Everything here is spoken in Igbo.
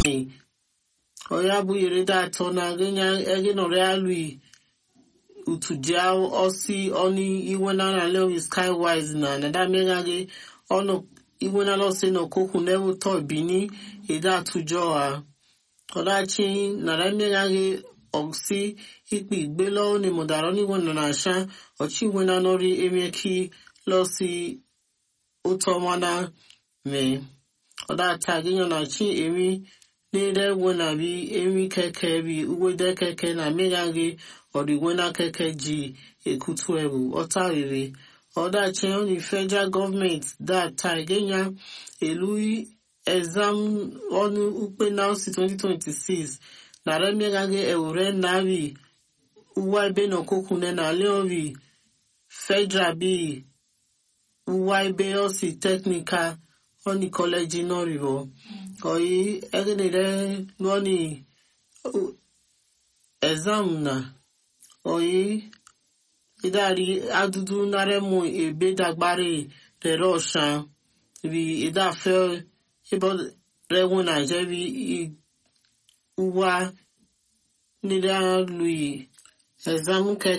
me oya bụ yere da atọ na genya ege nọrọ alui utujia osi oni iwe na na lewi skywise na na da mega ge ono iwe na lo se no koku nevu to bini ida atujọ ha ọdachi na da mega ge osi ikpe igbe lọ́wọ́ ni mọ̀dàrọ́ níwọ̀ nọ na àṣà ọ̀chí ìwé na nọrí emieki lọ sí ụtọ mana mee ọ̀dà àtàgéyàn na chi emi n'ire ewe na bi emi keke bi ugwede keke na mmega gị ọdịgwe na keke ji ekutu ebu ọta rere ọ̀dà chi ọ̀nì federal government da àtàgéyàn elu exam ọnụ ukpe na osi 2026 na remega gị ewure navi uwa ebe na okokune na leori federal bi uwa ebe osi technical oni college noribo oyi egenere loni exam na oyi idari adudu naremu ebe dagbari rere ọshan bi idafe ebe rewu na jebi uwa nílẹ̀ lui exam kẹ